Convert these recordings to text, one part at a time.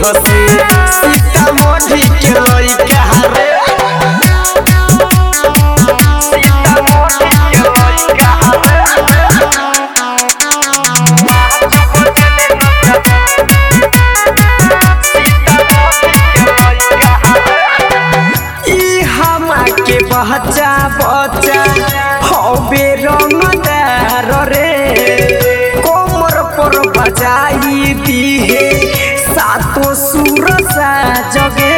हसे सीतामढ़ी के लइका रे सीतामढ़ी के लइका रे ई हमा के बच्चा बच्चा हबे रंगदार रे कोमर पर बजाई दिहे सातो सुर सा जगे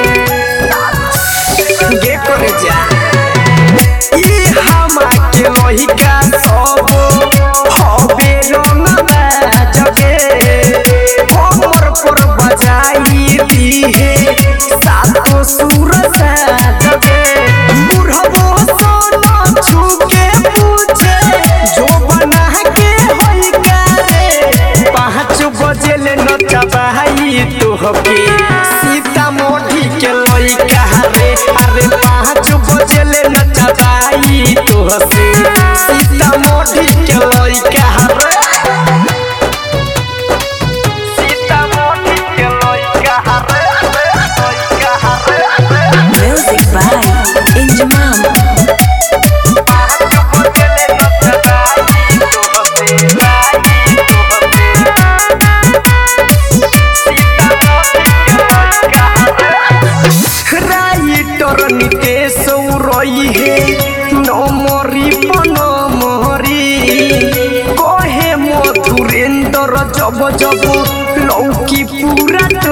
गे करे जा ई हमा के लहिका सब हबे रंगदार जगे कोमर पर बजाई दिहे सातो सुर सा जगे बुढ़बो सोना छुके पूछे जो बना के होई कारे पाँच बजे ले नचबाई तोहके सीतामढ़ी के लइका रे अरे पाँच बजे ले नचबाई तोहसे सीतामढ़ी के लइका रे सीतामढ़ी के लइका रे लइका रे Music by Injimam. Writer Nitesh रही है नमरी पनमरी कहे मधुरेंद्र जब जब लौकी पूरा